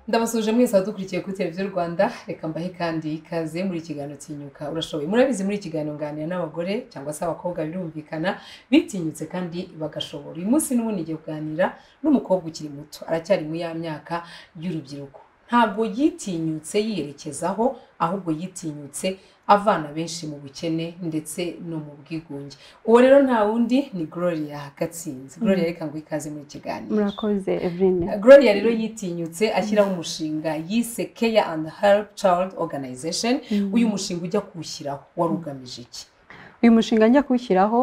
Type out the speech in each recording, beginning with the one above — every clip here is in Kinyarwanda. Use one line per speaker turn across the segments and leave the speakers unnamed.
turabasuhuje mwese abadukurikiye kuri televiziyo rwanda reka mbahe kandi ikaze muri ikiganiro tinyuka urashoboye murabizi muri ikiganiro nganira n'abagore cyangwa se abakobwa birumvikana bitinyutse kandi bagashobora uyu munsi n'ubundi ngiye kuganira n'umukobwa ukiri muto aracyari muri ya myaka y'urubyiruko ntabwo yitinyutse yiyerekezaho ahubwo yitinyutse avana benshi mu bukene ndetse no mu bwigunge uwo rero nta wundi ni gloria gatsinzi gloria reka ngo ikaze muri kiganiro
murakoze evrine
gloria rero yitinyutse ashyiraho umushinga yise care and help child organization uyu mushinga ujya kuwushyiraho wari ugamije iki
uyu mushinga njya kuwushyiraho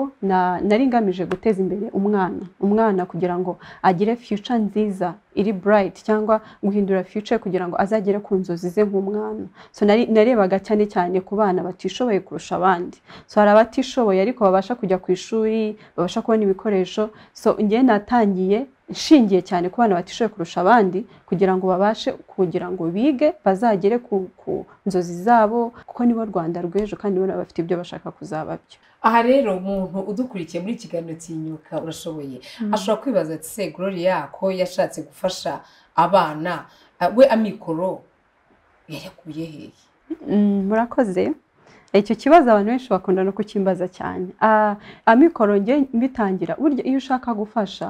nari ngamije guteza imbere umwana umwana kugira ngo agire future nziza iri burayiti cyangwa guhindura future kugira ngo azagere ku nzozi ze nk'umwana so narebaga cyane cyane ku bana batishoboye kurusha abandi so hari abatishoboye ariko babasha kujya ku ishuri babasha kubona ibikoresho so ngewe natangiye nshingiye cyane ku bana batishoboye kurusha abandi kugira ngo babashe kugira ngo bige bazagere ku nzozi zabo kuko nibo rwanda rw'ejo kandi nibo bafite ibyo bashaka kuzaba byo
aha rero umuntu udukurikiye muri kiganiro tinyuka urashoboye ashobora kwibaza ati se gloria ko yashatse gufasha abana we amikoro yayakuye hehe
murakoze icyo kibazo abantu benshi bakunda no kukimbaza cyane amikoro nge mbitangira burya iyo ushaka gufasha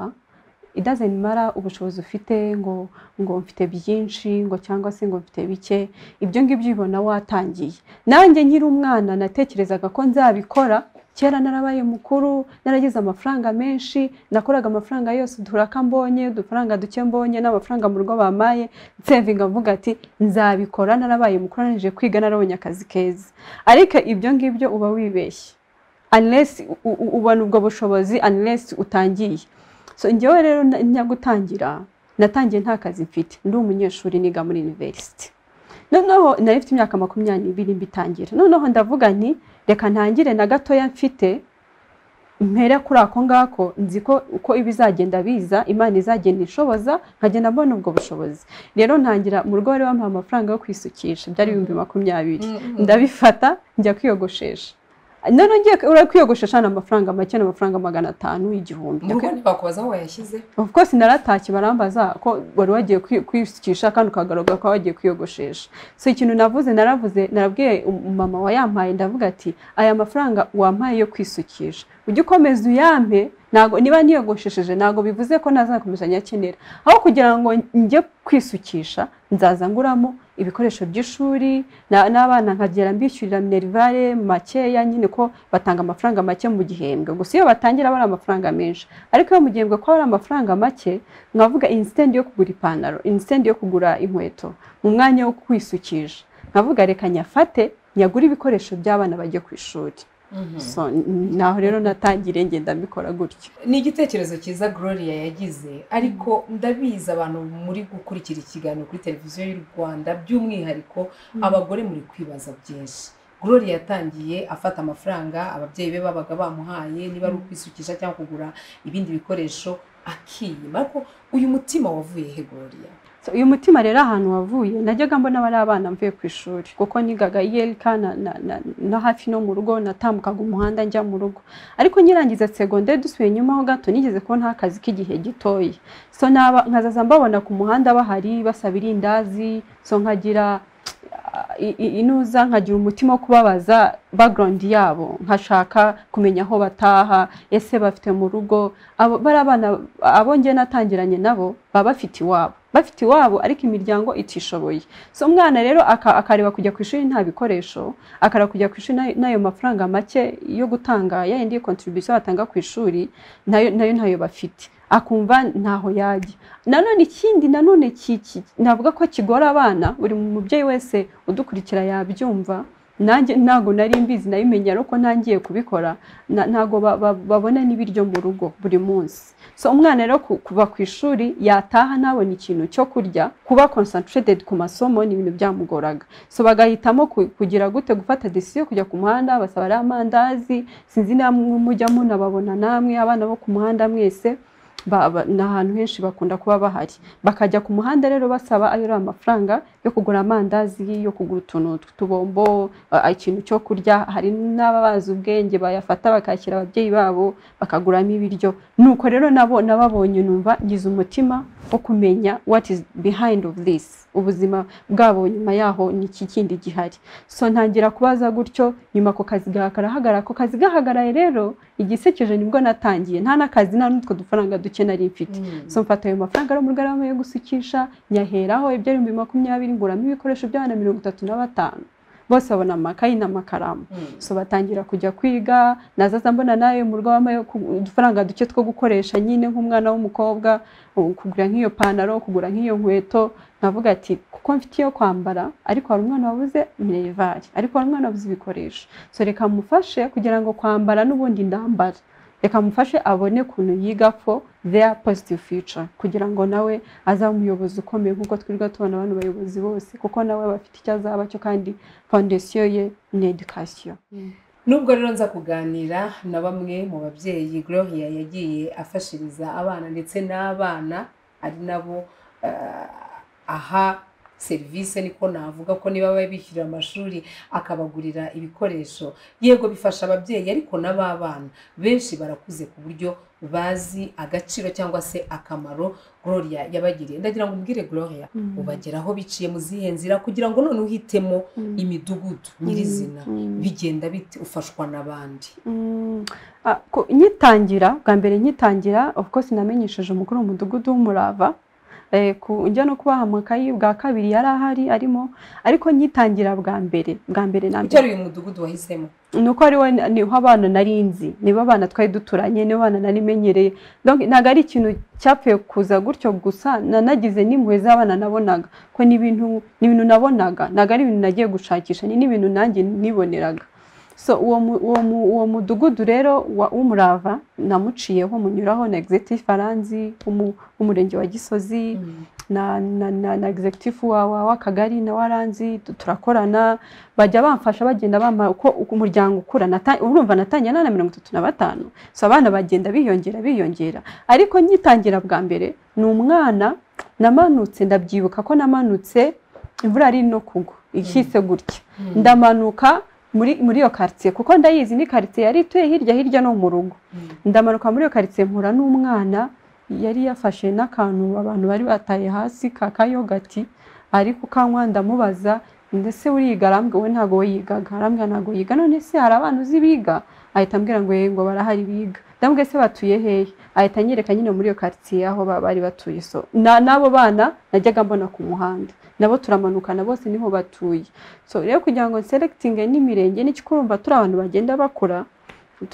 idazemara ubushobozi ufite ngo ngo mfite byinshi ngo cyangwa se ngo mfite bike ibyo ngibyo ubibona watangiye nanjye nkiri umwana natekerezaga ko nzabikora kera narabaye mukuru naragize amafaranga menshi nakoraga amafaranga yose uduhuraka mbonye udufaranga duke mbonye n'amafaranga mu rugo bamaye nsevinga mvuga ati nzabikora narabaye mukuru narangije kwiga narabonye akazi keza ariko ibyo ngibyo uba wibeshye anilesi ubona ubwo bushobozi anilesi utangiye so njyewe rero njya gutangira natangiye nta kazi mfite ndi umunyeshuri niga muri university noneho nari mfite imyaka makumyabiri n'ibiri mbitangira noneho ndavuga nti reka ntangire na gatoya mfite mpera kuri ako ngako nzi ko uko ibizagenda biza imana izagenda ishoboza nkagenda mbona ubwo bushobozi rero ntangira mu rugo bari bamuha amafaranga yo kwisukisha byari ibihumbi makumyabiri ndabifata njya kwiyogoshesha noneho ngiye kwiyogoshesha ni amafaranga make ni amafaranga magana atanu igihumbi
mu rugo ntibakubaza aho wayashyize
of course naratashye barambaza ko wari wagiye kwisukisha kandi ukagaragara ko wagiye kwiyogoshesha so ikintu navuze naravuze narabwiye umumama wayampaye ndavuga ati aya mafaranga wampaye yo kwisukisha ujye ukomeza uyampe ntabwo niba niyogoshesheje ntabwo bivuze ko nazakomeza nyakenera aho kugira ngo njye kwisukisha nzaza nguramo ibikoresho by'ishuri n'abana nkagera mbishyurira minerivare makeya nyine ko batanga amafaranga make mu gihembwe gusa iyo batangira aba ari amafaranga menshi ariko iyo mu gihembwe ko ari amafaranga make nkavuga insitendi yo kugura ipantaro insitendi yo kugura inkweto mu mwanya wo kwisukisha nkavuga reka nyafate nyagure ibikoresho by'abana bagiye ku ishuri naho rero natangire ngenda mbikora gutyo
ni igitekerezo cyiza gloria yagize ariko ndabizi abantu muri gukurikira ikiganiro kuri televiziyo y'u rwanda by'umwihariko abagore muri kwibaza byinshi gloria yatangiye afata amafaranga ababyeyi be babaga bamuhaye niba ari ukwisukisha cyangwa kugura ibindi bikoresho akiyima ariko uyu mutima wavuye he gloria
uyu mutima rero ahantu wavuye najyaga mbona bari abana mvuye ku ishuri kuko nigaga yelika no hafi no mu rugo natambukaga umuhanda njya mu rugo ariko nyirangiza segonderi dusubiye inyuma ho gato nigeze kubona akazi k'igihe gitoya so nkazaza mbabona ku muhanda bahari basaba irindazi so nkagira inuza nkagira umutima wo kubabaza background yabo nkashaka kumenya aho bataha ese bafite mu rugo bari abana abo nge natangiranye nabo baba bafite iwabo bafite iwabo ariko imiryango itishoboye so umwana rero akareba kujya ku ishuri nta bikoresho akareba kujya ku ishuri n'ayo mafaranga make yo gutanga yayindi kontribusiyo batanga ku ishuri nayo ntayo bafite akumva ntaho yajya nanone ikindi nanone navuga ko kigora abana buri mubyeyi wese udukurikira yabyumva nanjye ntabwo nari mbizi nabimenye ariko ntangiye kubikora ntabwo babona n'ibiryo mu rugo buri munsi so umwana rero kuva ku ishuri yataha ntabona ikintu cyo kurya kuba concentrated ku masomo ni ibintu byamugoraga so bagahitamo kugira gute gufata decision kujya ku muhanda basaba ariya amandazi sinzi namwe mujya munababona namwe abana bo ku muhanda mwese ba- ba- ni ahantu henshi bakunda kuba bahari bakajya ku muhanda rero basaba ayo ari amafaranga yo kugura amandazi yo kugura utuntu tw'utubombo a- ikintu cyo kurya hari n'ababazi ubwenge bayafata bakakira ababyeyi babo bakaguramo ibiryo nuko rero nabo nababonye numva ngize umutima wo kumenya what is behind of this ubuzima bwabo nyuma yaho ni iki kindi gihari so ntangira kubaza gutyo nyuma ako kazi gahagaragara ako kazi gahagaraye rero igisekeje nibwo natangiye nta n'akazi nta n'utwo dufaranga duke nari mfite
Mm.
so mfata ayo mafaranga ari umugarama yo gusukisha nyaheraho iby'ibihumbi makumyabiri nguramo ibikoresho by'abana mirongo itatu na batanu bose babona amakayi n'amakaramu
Mm.
so batangira kujya kwiga nazaza mbona nayo mu rugo wampaye ku- udufaranga duke two gukoresha nyine nk'umwana w'umukobwa u- kugura nk'iyo pantaro kugura nk'iyo nkweto nkavuga ati kuko mfite iyo kwambara ariko hari umwana wabuze minerivare ariko hari umwana wabuze ibikoresho so reka mufashe kugira ngo kwambara n'ubundi ndambara reka mufashe abone ukuntu yiga for their positive future kugira ngo nawe azabe umuyobozi ukomeye nk'uko twirirwa tubona abantu bayobozi bose kuko nawe aba afite icyo azaba cyo kandi fondasiyo ye ni edikasiyo
nubwo rero nza kuganira na bamwe mu babyeyi Gloria yagiye afashiriza abana ndetse n'abana ari nabo eh, aha serivisi niko navuga ko niba baba bishyurira amashuri akabagurira ibikoresho yego bifasha ababyeyi ariko n'ab'abana benshi barakuze ku buryo bazi agaciro cyangwa se akamaro Gloria yabagiriye ndagira ngo umbwire Gloria ubageraho biciye mu zihe nzira kugira ngo none uhitemo imidugudu nyirizina bigenda bite ufashwa n'abandi
Mm, ah, ko- nyitangira bwa mbere nyitangira of course namenyesheje umukuru w'umudugudu w'umurava Eh, ku- njya no kubaha amakayi bwa kabiri yari ahari arimo ariko nyitangira bwa mbere bwa mbere na
icyo
mbere
ari uyu mudugudu wahisemo
ni uko ariwo niho abana nari nzi nibo abana twari duturanye nibo abana nari menyereye Donc, ntabwo ari ikintu cyapfuye kuza gutyo gusa nanagize n'impuhwe z'abana nabonaga ko ni ibintu ni ibintu nabonaga ntabwo ari ibintu nagiye gushakisha ni n'ibintu nanjye niboneraga so uwo mu- uwo mu- uwo mudugudu rero wa- w'umurava namuciyeho munyuraho na executive faranzi w'umurenge wa gisozi na na na, na executive wa wa- w'akagari na waranzi tu- turakorana bajya bamfasha bagenda bampa uko uko umuryango ukura nata- urumva natangiye nana mirongo itatu na batanu so abana bagenda biyongera biyongera ariko nyitangira bwa mbere ni umwana namanutse ndabyibuka ko namanutse imvura yari no kugwa ihise gutya ndamanuka muri muri iyo karitsiye kuko ndayizi ni karitsiye yari ituye hirya hirya no mu rugo ndamanuka muri iyo karitsiye mpura n'umwana yari yafashe n'akantu abantu bari bataye hasi ka kayogati ari kukanywa ndamubaza ndetse uriga arambwira we ntabwo we yigaga arambwira ntabwo yiga none se hari abana uzi biga ahita ambwira ngo yego barahari biga ndamubwiye se batuye hehe ahita anyereka nyine muri iyo karitsiye aho ba- bari batuye so na- n'abo bana najyaga mbona ku muhanda nabo turamanukana bose niho batuye so rero kugira ngo nserekitinge n'imirenge n'ikikurumba turi abantu bagenda bakora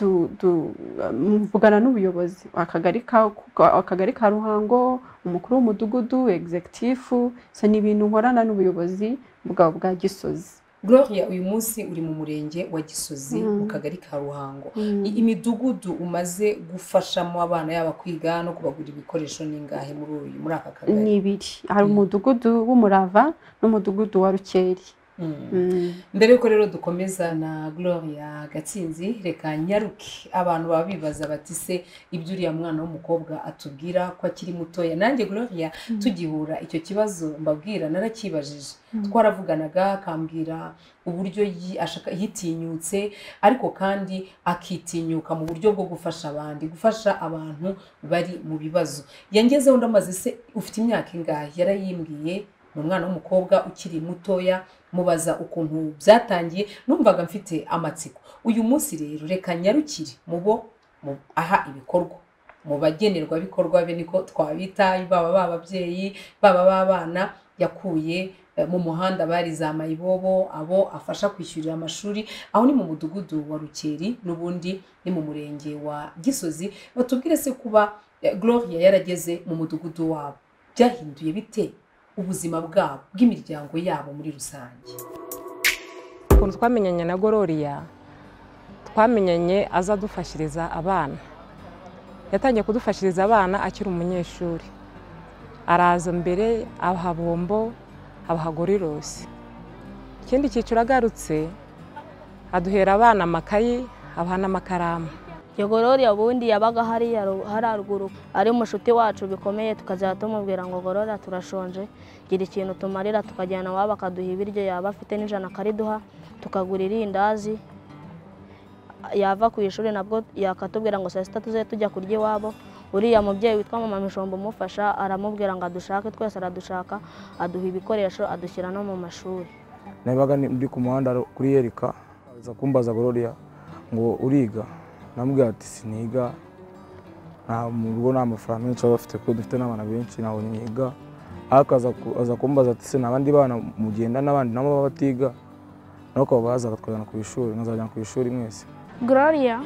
du- du- mvugana n'ubuyobozi akagari ka akagari ka ruhango umukuru w'umudugudu egizegitifu so ni ibintu nkorana n'ubuyobozi bwa bwa gisozi
gloria uyu munsi uri mu murenge wa gisozi
Mm.
mu kagari ka ruhango I- imidugudu umaze gufashamo abana yaba kwiga no kubagurira ibikoresho n'ingahe muri uyu muri aka kagari
ni ibiri hari
Mm.
umudugudu w'umurava n'umudugudu wa rukeri
Mm.
Mm.
mbere yuko rero dukomeza na gloria gatsinzi reka nyaruke abantu baba bibaza bati se ibyo uriya mwana w'umukobwa atubwira ko akiri mutoya nanjye gloria
Mm.
tugihura icyo kibazo mbabwira narakibajije
Mm.
twaravuganaga akambwira uburyo yi- ashaka- yitinyutse ariko kandi akitinyuka mu buryo bwo gufasha abandi gufasha abantu bari mu bibazo yangezeho ndamaze se ufite imyaka ingahe yarayimbwiye ni umwana w'umukobwa ukiri mutoya mubaza ukuntu byatangiye numvaga mfite amatsiko uyu munsi rero reka nyarukire mu bo mu- aha ibikorwa mu bagenerwabikorwa be niko twabita baba b'ababyeyi baba b'abana yakuye eh, mu muhanda bari za mayibobo abo afasha kwishyurira amashuri aho ni mu mudugudu wa rukeri n'ubundi ni mu murenge wa gisozi batubwire se kuba eh, gloria yarageze mu mudugudu wabo byahinduye bite ubuzima bwabo bw'imiryango yabo muri rusange
ukuntu twamenyanye na gororiya twamenyanye aza adufashiriza abana yatangiye kudufashiriza abana akiri umunyeshuri araza mbere abaha bombo abaha gorirose ikindi cyiciro agarutse aduhera abana amakayi abaha n'amakaramu
iyo gororiya ubundi yabaga hariya ru- hararuguru ari mushuti wacu bikomeye tukajya tumubwira ngo gorora turashonje gira ikintu tumarira tukajyana iwabo akaduha ibiryo yaba afite n'ijana akariduha tukagura irindazi yava ku ishuri nabwo yakatubwira ngo saa sita tuze tujya kurya iwabo uriya mubyeyi witwa mama mishombo umufasha aramubwira ngo adushake twese aradushaka aduha ibikoresho adushyira no mu mashuri
nabaga ni- ndi ku muhanda ro- kuri yerika aza kumbaza gororiya ngo uriga namubwira ati siniga nta mu rugo nta mafaranga menshi baba bafite kuko dufite n'abana benshi ntabwo niga ariko aza ku- aza kumbaza ati se nabandi bana mugenda n'abandi nabo baba batiga nabo ukaba baza bakatwajyana ku ishuri nkazajyana ku ishuri mwese
Gloria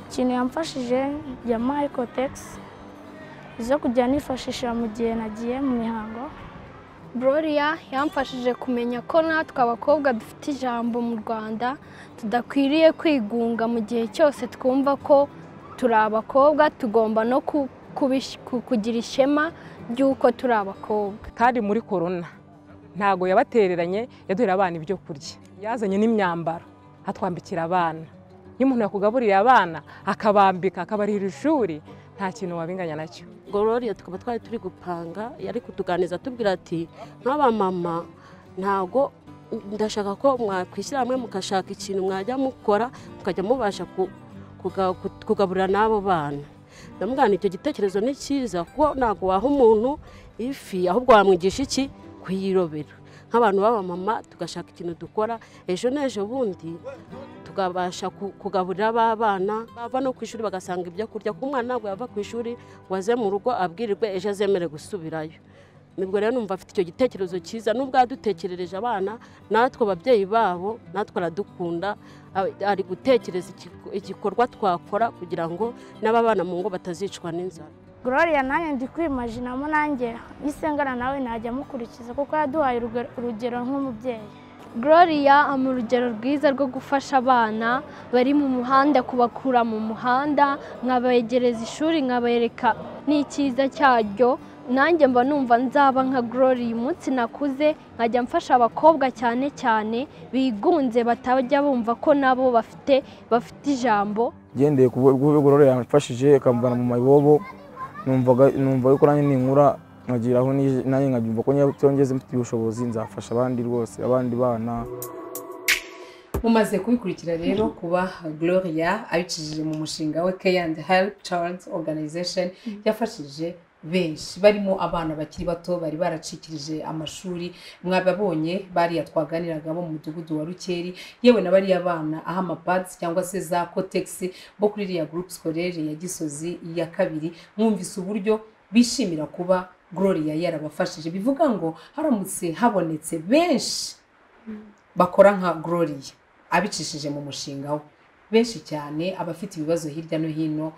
ikintu yamfashije ya Mycotex zo kujya nifashisha mu gihe nagiye mu mihango
Gloria yamfashije kumenya ko natwe abakobwa dufite ijambo mu Rwanda tudakwiriye kwigunga mu gihe cyose twumva ko turi abakobwa tugomba no ku- kubish- ku- kugira ishema ry'uko turi abakobwa
kandi muri korona ntago yabatereranye yaduhera abana ibyo kurya yazanye n'imyambaro atwambikira abana iyo umuntu yakugaburiye abana akabambika akabarira ishuri nta kintu wabinganya nacyo
gororiya tukaba twari turi gupanga yari kutuganiza atubwira ati nk'abamama ntago ndashaka ko mwakwishyira hamwe mugashaka ikintu mwajya mukora mukajya mubasha ku- kuga- ku- kugaburira n'abo bana ndamugana icyo gitekerezo ni cyiza kuko ntabwo waha umuntu ifi ahubwo wamwigisha iki kuyirobera nk'abantu b'abamama tugashaka ikintu dukora ejo n'ejo bundi tukabasha ku- kugaburira ba bana bava no ku ishuri bagasanga ibyo kurya kuko umwana ntabwo yava ku ishuri ngo aze mu rugo abwirirwe ejo azemere gusubirayo nibwo rero numva afite icyo gitekerezo cyiza nubwo yadutekerereje abana natwe ababyeyi babo natwe aradukunda a- ari gutekereza igiku- igikorwa twakora kugira ngo n'ababana mu ngo batazicwa n'inzara
Gloria nanjye ndi kwimajinamo nanjye nisengana nawe najya mukurikiza kuko yaduhaye uruge- urugero nk'umubyeyi
Gloria ama urugero rwiza rwo gufasha abana bari mu muhanda kubakura mu muhanda nkabegereza ishuri nkabereka n'icyiza cyaryo nanjye mba numva nzaba nka Gloria umunsi nakuze nkajya mfasha abakobwa cyane cyane bigunze batajya bumva ko nabo bafite bafite ijambo
ngendeye ku bwo gororiya yamfashije akamvana mu mayibobo numvaga- numva yuko nanjye ninkura nkagiraho nije- nanjye nkabyumva ko nyongeze mfite ubushobozi nzafasha abandi rwose abandi bana
mumaze kubikurikira rero kuba gloria abicishije mu mushinga we care and help child organization yafashije benshi barimo abana bakiri bato bari baracikirije amashuri mwababonye bariya twaganiraga bo mu mudugudu wa rukeri yewe na bariya bana aho amapads cyangwa se za kotegisi bo kuri iriya groupe scolaire ya gisozi ya kabiri mwumvise uburyo bishimira kuba gloria yarabafashije bivuga ngo haramutse habonetse benshi bakora nka Gloria abicishije mu mushinga we benshi cyane abafite ibibazo hirya no hino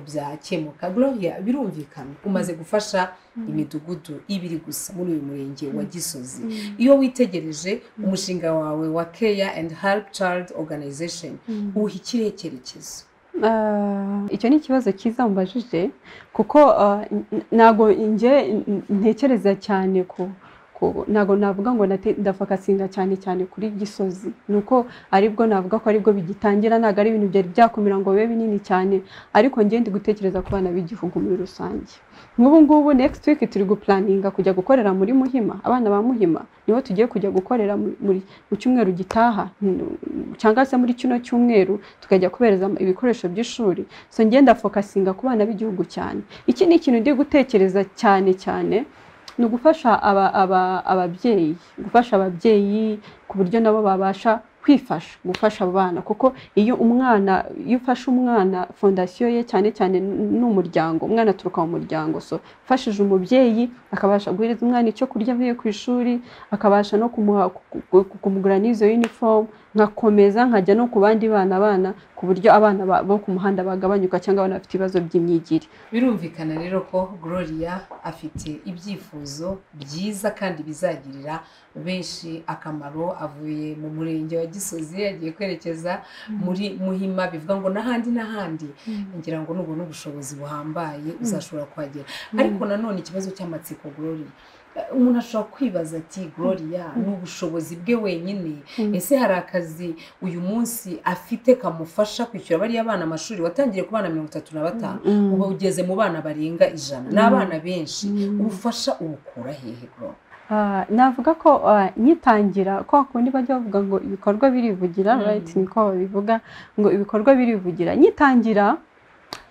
byakemuka Gloria birumvikana umaze gufasha imidugudu ibiri gusa muri uyu murenge wa Gisozi iyo witegereje umushinga wawe wa Care and Help Child Organization uha ikihe cyerekezo
Ah, icyo ni ikibazo cyiza mbajije kuko ah, n- ntago njye n- ntekereza cyane ku ku- ntago navuga ngo nate- ndafakasinga cyane cyane kuri gisozi ni uko aribwo navuga ko aribwo bigitangira ntabwo ari ibintu byari byakumira ngo bibe binini cyane ariko njye ndi gutekereza ku bana b'igihugu muri rusange nk'ubu ngubu next week turi gupulaninga kujya gukorera muri muhima abana ba muhima nibo tugiye kujya gukorera mu- muri mu cyumweru gitaha mm, cyangwa se muri kino cyumweru tukajya kubereza ibikoresho by'ishuri so ngenda fokasinga ku bana b'igihugu cyane iki ni ikintu ndi gutekereza cyane cyane ni ugufasha aba, aba, ababyeyi gufasha ababyeyi ku buryo nabo babasha kwifasha gufasha abo bana kuko iyo umwana iyo ufashe umwana fondasiyo ye cyane cyane n'umuryango umwana aturuka mu muryango so ufashije umubyeyi akabasha guhereza umwana icyo kurya avuye ku ishuri akabasha no kumuha ku- ku- ku- kumugura n'izo uniform nkakomeza nkajya no ku bandi bana bana ku buryo abana ba- bo ku muhanda bagabanyuka cyangwa abana bafite ibibazo by'imyigire
birumvikana rero ko gloria afite ibyifuzo byiza kandi bizagirira benshi akamaro avuye mu murenge wa gisozi yagiye kwerekeza muri muhima bivuga ngo n'ahandi n'ahandi ngira ngo nubwo n'ubushobozi buhambaye uzashobora kuhagera ariko nanone ikibazo cy'amatsiko gloria umuntu ashobora kwibaza ati gloria ni ubushobozi bwe wenyine ese hari akazi uyu munsi afite kamufasha kwishyura bariya bana amashuri watangiye ku bana mirongo itatu na batanu ubu ugeze mu bana barenga ijana ni abana benshi ubufasha ubukura hehe gloria
Ah, navuga ko ah, nyitangira kwa kundi bajya bavuga ngo ibikorwa birivugira
Mm.
right niko babivuga ngo ibikorwa birivugira nyitangira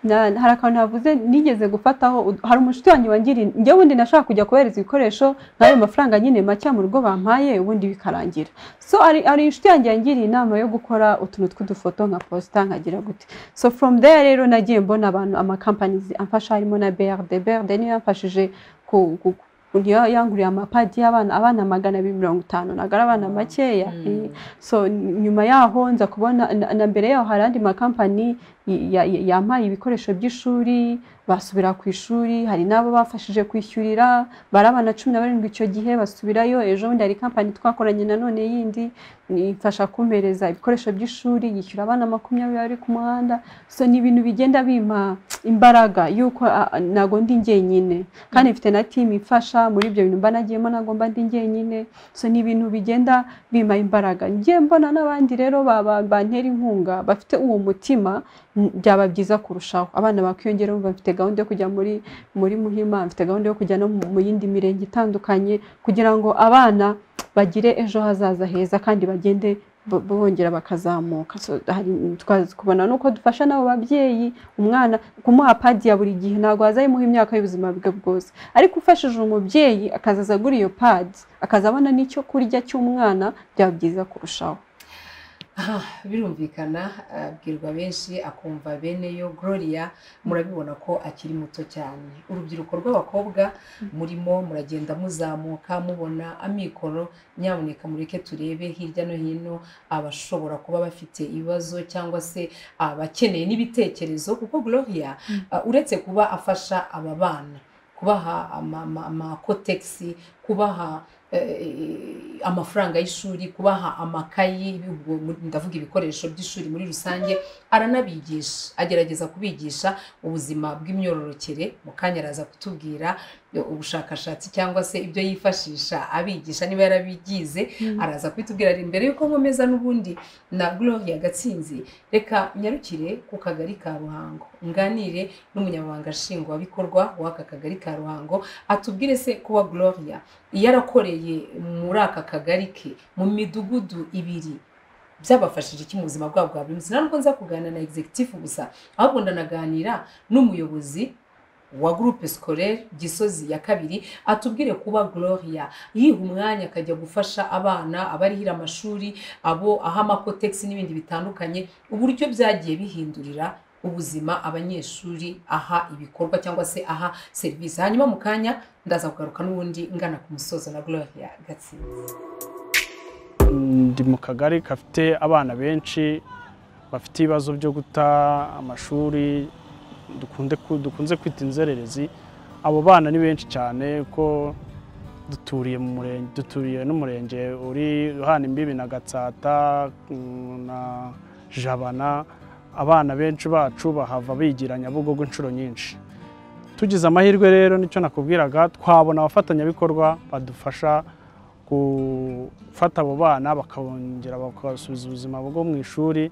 na- hari akantu navuze nigeze gufataho ud- hari umushuti wanjye wangiriye njye ubundi nashaka kujya kubereza ibikoresho nk'ayo mafaranga nyine make mu rugo bampaye ubundi bikarangira so ari ari inshuti yanjye yangiriye inama yo gukora utuntu tw'udufoto nka posita nkagira gute so from there rero nagiye mbona abantu amakampanizi amfasha harimo na BRD BRD niyo yamfashije ku- ku- ku- niyo yanguriye amapadi y'abana abana magana abiri mirongo itanu nagara abana makeya eh, so nyuma yaho nza kubona na, na mbere yaho hari andi makampani y- ya- ya- yampaye ibikoresho by'ishuri basubira ku ishuri hari n'abo bafashije kwishyurira bari abana cumi na barindwi icyo gihe basubirayo ejo bundi hari kampani twakoranye nanone yindi ifasha kumpereza ibikoresho by'ishuri yishyura abana makumyabiri bari ku muhanda so ni ibintu bigenda bimpa imbaraga yuko ah, ah, ntago ndi njyenyine kandi mfite na timu ifasha muri ibyo bintu mba nagiyemo ntago mba ndi njyenyine so ni ibintu bigenda bima imbaraga njye mbona n'abandi rero ba- ba- bantera inkunga bafite uwo mutima n- byaba byiza kurushaho abana bakiyongera bumva mfite gahunda yo kujya muri muri muhima mfite gahunda yo kujya no mu mu yindi mirenge itandukanye kugira ngo abana bagire ejo hazaza heza kandi bagende bo- bongera bakazamuka So, hari twaza kubona nuko dufasha n'abo babyeyi umwana kumuha padi ya buri gihe ntabwo wazayimuha imyaka y'ubuzima bwe bwose ariko ufashije umubyeyi akazaza agura iyo padi akaza abona n'icyo kurya cy'umwana byaba byiza kurushaho
Aha, birumvikana abwirwa benshi akumva bene yo gloria murabibona ko akiri muto cyane urubyiruko rw'abakobwa murimo muragenda muzamuka mubona amikoro nyamuneka mureke turebe hirya no hino abashobora kuba bafite ibibazo cyangwa se abakeneye n'ibitekerezo kuko gloria ah, uretse kuba afasha aba bana kubaha ama- ama- amakotegisi kubaha eh, amafaranga y'ishuri kubaha amakayi ibihu- ndavuga ibikoresho by'ishuri muri rusange aranabigisha agerageza kubigisha ubuzima bw'imyororokere mu kanya araza kutubwira eh, ubushakashatsi cyangwa se ibyo yifashisha abigisha niba yarabigize araza kubitubwira ari imbere yuko nkomeza n'ubundi na gloria gatsinzi reka nyarukire ku kagari ka ruhango nganire n'umunyamabanga nshingwabikorwa w'aka kagari ka ruhango atubwire se kuba gloria yarakoreye muri aka kagari ke mu midugudu ibiri byabafashije iki mu buzima bwabo bwa buri munsi ntabwo nza kuganira na executive gusa ahubwo ndanaganira n'umuyobozi wa groupe scolaire gisozi ya kabiri atubwire kuba gloria yiha umwanya akajya gufasha abana abarihira amashuri abo aha amakotegisi n'ibindi bitandukanye uburyo byagiye bihindurira ubuzima abanyeshuri aha ibikorwa cyangwa se aha serivisi hanyuma mu kanya ndaza kugaruka n'ubundi ngana ku musozo na gloria gatsinzi
ndi mu kagari gafite abana benshi bafite ibibazo byo guta amashuri dukunde ku- dukunze kwita inzererezi abo bana ni benshi cyane ko duturiye mu murenge duturiye n'umurenge uri uhana imbibi na gatsata mm, na jabana abana benshi bacu bahava bigira nyabugogo inshuro nyinshi tugize amahirwe rero nicyo nakubwiraga twabona abafatanyabikorwa badufasha gufata abo bana bakongera bakasubiza ubuzima bwo mu ishuri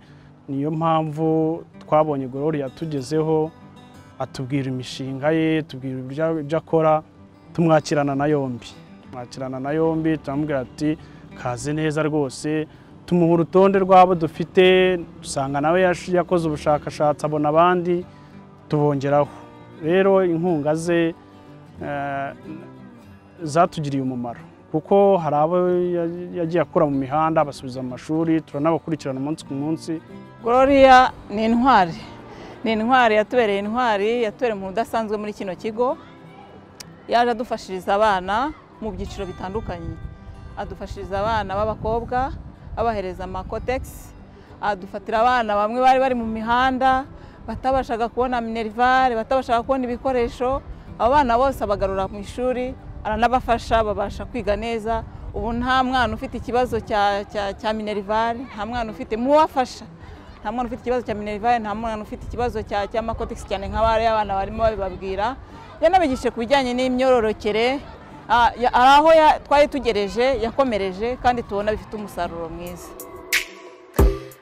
niyo mpamvu twabonye Gloria yatugezeho atubwira imishinga ye tubwira ibyo ibyo akora tumwakirana na yombi tumwakirana na yombi turamubwira ati kaze neza rwose tumuha urutonde rw'abo dufite dusanga nawe yash- yakoze ubushakashatsi abona abandi tubongeraho rero inkunga ze eh, zatugiriye umumaro kuko hari abo ya- yagiye akura mu mihanda abasubiza mu mashuri turanabakurikirana umunsi ku munsi
Gloria ni intwari ni intwari yatubereye intwari yatubereye umuntu udasanzwe muri kino kigo yaje adufashiriza abana mu byiciro bitandukanye adufashiriza abana b'abakobwa abahereza amakotegisi adufatira abana bamwe bari bari mu mihanda batabashaga kubona minerivare batabashaga kubona ibikoresho abo bana bose abagarura mu ishuri aranabafasha babasha kwiga neza ubu nta mwana ufite ikibazo cya, cya, cya minerivare nta mwana ufite mu wafasha nta mwana ufite ikibazo cya minerivare nta mwana ufite ikibazo cya cy'amakotegisi cyane nka bariya abana barimo babibabwira yanabigishije ku bijyanye n'imyororokere Ah, ya- hari aho ya- twari tugereje yakomereje kandi tubona bifite umusaruro mwiza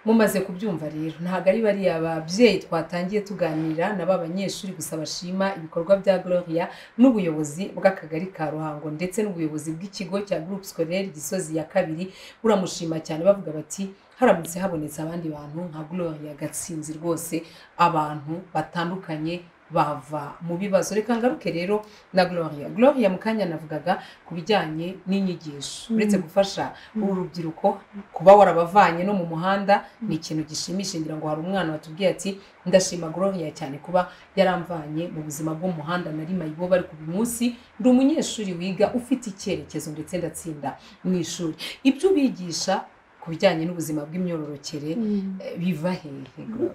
mumaze kubyumva rero ntabwo ari bariya babyeyi twatangiye tuganira na ba banyeshuri gusa bashima ibikorwa bya gloria n'ubuyobozi bw'akagari ka ruhango ndetse n'ubuyobozi bw'ikigo cya groupe scolaire gisozi ya kabiri buramushima cyane bavuga bati haramutse habonetse abandi bantu nka gloria gatsinzi rwose abantu batandukanye bava mu bibazo reka ngaruke rero na gloria gloria mu kanya navugaga ku bijyanye n'inyigisho uretse gufasha uru rubyiruko kuba warabavanye no mu muhanda ni ikintu gishimishije ngira ngo hari umwana watubwiye ati ndashima gloria cyane kuba yaramvanye mu buzima bw'umuhanda nari mayibo bari ku munsi ndi umunyeshuri wiga ufite icyerekezo ndetse ndatsinda mu ishuri ibyo ubigisha ku bijyanye n'ubuzima bw'imyororokere eh, biva hehe Gloria?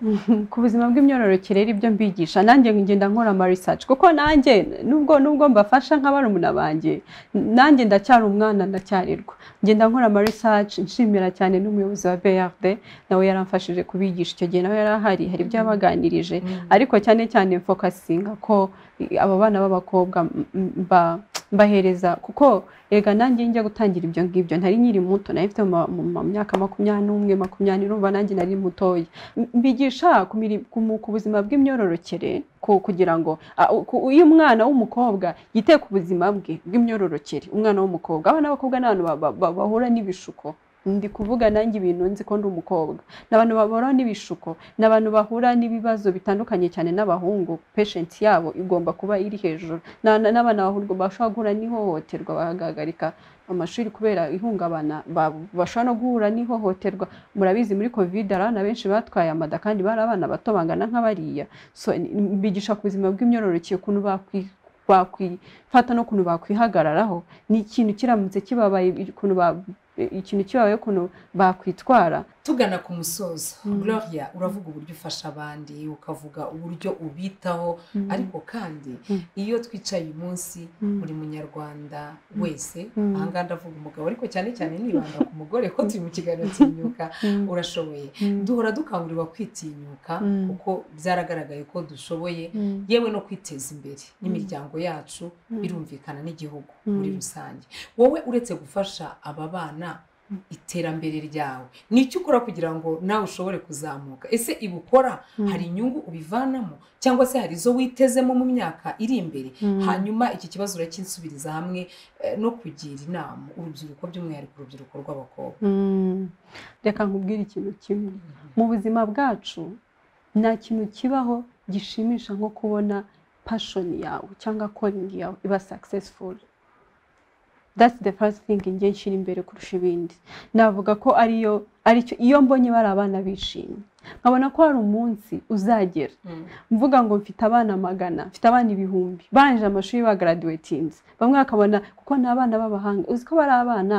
ku buzima bw'imyororokere rero ibyo mbigisha nanjye ngenda nkora ama research kuko nanjye nubwo nubwo mbafasha nka barumuna banjye nanjye ndacyari umwana ndacyarirwa ngenda nkora ama research nshimira cyane n'umuyobozi wa BRD nawe yaramfashije kubigisha icyo gihe nawe yarahari hari ibyo yabaganirije ariko cyane cyane fokasinga ko i- aba bana b'abakobwa m- m- mba- mbahereza kuko ega nanjye njya gutangira ibyo ngibyo ntari nkiri muto nari mfite mu ma- mu ma- myaka makumyabiri n'umwe makumyabiri urumva nanjye nari mutoya mbigisha ku miri- ku mu- ku buzima bw'imyororokere ku- kugira ngo a, u- ku- iyo umwana w'umukobwa yite ku buzima bwe bw'imyororokere umwana w'umukobwa abana b'abakobwa ni abantu ba- ba- ba- bahura n'ibishuko ndi kuvuga nanjye ibintu nzi ko ndi umukobwa ni abantu bahura n'ibishuko ni abantu bahura n'ibibazo bitandukanye cyane n'abahungu peshenti yabo igomba kuba iri hejuru Na- na- n'abana bahurwa bashobora guhura n'ihohoterwa bagahagarika amashuri kubera ihungabana ba- bashobora no guhura n'ihohoterwa murabizi muri covid hari abana benshi batwaye amada kandi bari abana bato bangana nk'abariya so ni- mbigisha ku buzima bw'imyororokere ukuntu bakwi bakwifata n'ukuntu bakwihagararaho ni ikintu kiramutse kibabaye ukuntu ba- ikintu kibabaye ukuntu bakwitwara
tugana ku musozo gloria uravuga uburyo ufasha abandi ukavuga uburyo ubitaho ariko kandi iyo twicaye uyu munsi buri munyarwanda wese
Mm.
ahangaha ndavuga umugabo ariko cyane cyane nibanda ku mugore ko turi mu kiganiro tinyuka urashoboye duhora dukangurirwa kwitinyuka
Mm.
kuko byaragaragaye ko dushoboye yewe no kwiteza imbere n'imiryango yacu birumvikana n'igihugu muri rusange wowe uretse gufasha aba bana iterambere ryawe ni icyo ukora kugira ngo nawe ushobore kuzamuka ese iba ukora hari inyungu ubivanamo cyangwa se hari izo witezemo mu myaka iri imbere hanyuma iki kibazo urakinsubiriza hamwe eh, no kugira inama urubyiruko by'umwihariko urubyiruko rw'abakobwa
Mm. reka nkubwire ikintu kimwe mu buzima bwacu nta kintu kibaho gishimisha nko kubona pashoni yawe cyangwa koringi yawe iba successful that's the first thing njye nshyira imbere kurusha ibindi navuga ko ariyo aricyo iyo mbonye bari abana bishimye nkabona ko hari umunsi uzagera
Mm.
mvuga ngo mfite abana magana mfite abana ibihumbi barangije amashuri bagaraduwetinze bamwe bakabona kuko ni abana b'abahanga uzi ko bari abana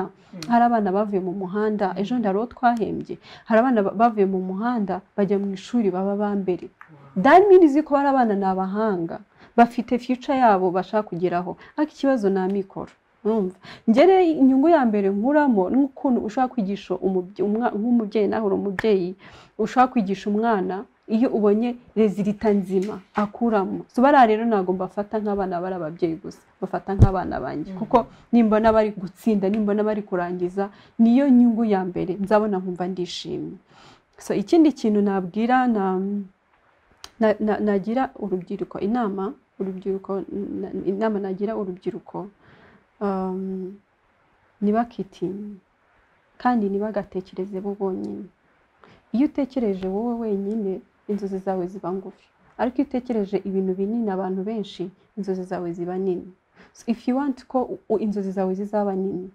hari abana bavuye mu muhanda ejo hari uwo twahembye hari abana ba- bavuye mu muhanda bajya mu ishuri baba bambere damini ko bari abana ni abahanga bafite future yabo bashaka kugeraho ariko ikibazo ni amikoro urumva ngere inyungu ya mbere nkuramo ni ukuntu ushobora kwigisha umubye- umwa- nk'umubyeyi nawe uri umubyeyi ushobora kwigisha umwana iyo ubonye rezilita nzima akuramo so bariya rero ntabwo mbafata nk'abana bari ababyeyi gusa bafata nk'abana banjye kuko nimbona bari gutsinda nimbona bari kurangiza niyo nyungu ya mbere nzabona nkumva ndishimye so ikindi kintu nabwira na, na, na, nagira urubyiruko inama urubyiruko na, inama nagira urubyiruko um, ntibakitinye kandi ntibagatekereze bo bonyine iyo utekereje wowe wenyine inzozi zawe ziba ngufi ariko iyo utekereje ibintu binini abantu benshi inzozi zawe ziba nini so if you want ko u- inzozi zawe zizaba nini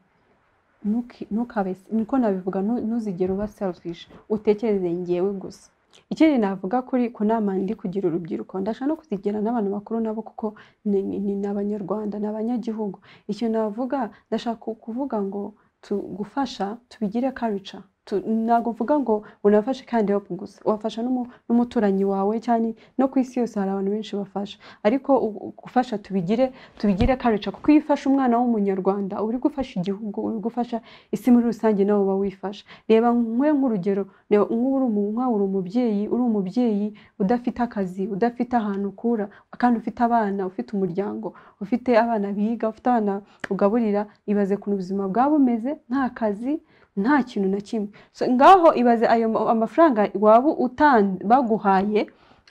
ntuki- ntukabe niko nabivuga ntu- ntuzigere uba selfish utekereze ngewe gusa ikindi navuga kuri ku nama ndi kugira urubyiruko ndashaka no kuzigira n'abantu bakuru nabo kuko ni ni- ni abanyarwanda ni abanyagihugu icyo navuga ndashaka kuvuga ngo tu- gufasha tubigire karica tu- ntabwo mvuga ngo unafashe kandi hopu gusa wafasha n'umu- n'umuturanyi wawe cyane no ku isi yose hari abantu benshi bafasha ariko u- u- gufasha tubigire tubigire karica kuko iyo ufashe umwana w'umunyarwanda uba uri gufasha igihugu uri gufasha isi muri rusange nawe uba wifasha reba nkwe nk'urugero reba nk'ubu uri umu- nk'aho uri umubyeyi uri umubyeyi udafite akazi udafite ahantu ukura kandi ufite abana ufite umuryango ufite abana biga ufite abana ugaburira ibaze ku buzima bwaba bumeze nta kazi nta kintu na kimwe So, ngaho ibaze ayo ma- amafaranga waba utan- baguhaye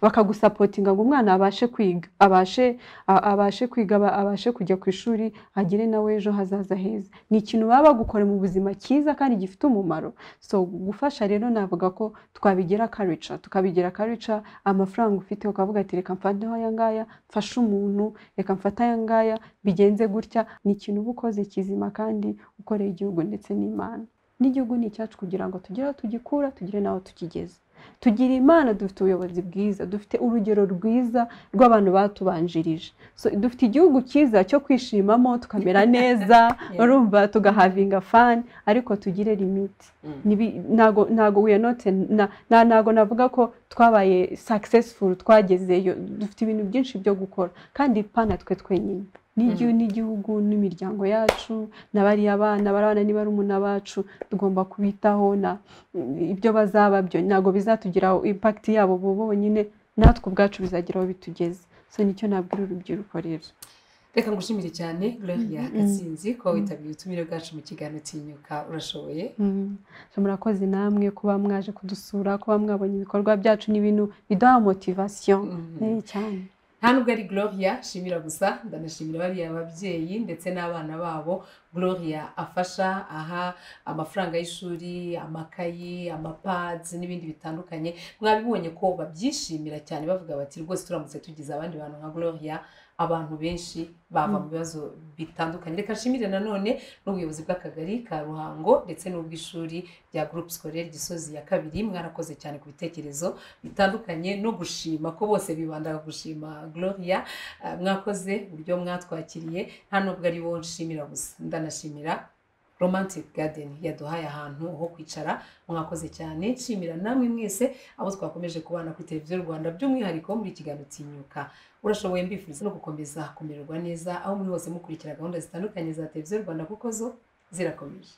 bakagusapotinga ngo umwana abashe kwiga abashe a- abashe kwiga aba- abashe kujya ku ishuri agire nawe ejo hazaza heza ni ikintu baba bagukora mu buzima cyiza kandi gifite umumaro so gufasha rero navuga ko twabigira karica tukabigira karica amafaranga ufite ukavuga ati reka mfateho aya ngaya mfashe umuntu reka mfate aya ngaya bigenze gutya ni ikintu uba ukoze kizima kandi ukoreye igihugu ndetse n'imana n'igihugu ni icyacu kugira ngo tugire aho tugikura tugire n'aho tukigeze tugira imana dufite ubuyobozi bwiza dufite urugero rwiza rw'abantu batubanjirije so, dufite igihugu cyiza cyo kwishimamo tukamera neza urumva tugahavinga fani ariko tugire limiti
Mm.
Nibi- ntago ntago we are not a- na- na- ntago navuga ko twabaye successful twagezeyo dufite ibintu byinshi byo gukora kandi pana twe twenyine n'igi- n'igihugu n'imiryango yacu na bariya bana barabana ni barumuna bacu tugomba kubitaho na ibyo bazaba byo ntabwo bizatugiraho impact yabo bo bonyine natwe ubwacu bizagira aho bitugeze so nicyo nabwira urubyiruko rero
reka ngushimire cyane gloria gatsinzi ko witabiriye ubutumire bwacu mu kiganiro tinyuka urashoboye
Mm. So, murakoze namwe kuba mwaje kudusura kuba mwabonye ibikorwa byacu n'ibintu biduha motivasiyo
Mhm.
nini cyane
nta nubwo ari gloria shimira gusa ndanashimira bariya babyeyi ndetse n'abana babo gloria afasha aha amafaranga y'ishuri amakayi amapads n'ibindi bitandukanye mwabibonye ko babyishimira cyane bavuga bati rwose turamutse tugize abandi bantu nka gloria abantu benshi bava mu bibazo bitandukanye reka nshimire nanone n'ubuyobozi bw'akagari ka ruhango ndetse n'ubw'ishuri rya groupe scolaire gisozi ya kabiri mwarakoze cyane ku bitekerezo bitandukanye no gushima ko bose bibandaga gushima gloria Eh, mwakoze uburyo mwatwakiriye nta nubwo ari bo nshimira gusa ndanashimira romantic garden yaduhaye ahantu ho kwicara mwakoze cyane nshimira namwe mwese abo twakomeje kubana kuri televiziyo rwanda by'umwihariko muri ikiganiro tinyuka urashoboye mbifuriza no gukomeza kumererwa neza aho muri hose mukurikira gahunda zitandukanye za televiziyo rwanda kuko zo zirakomeje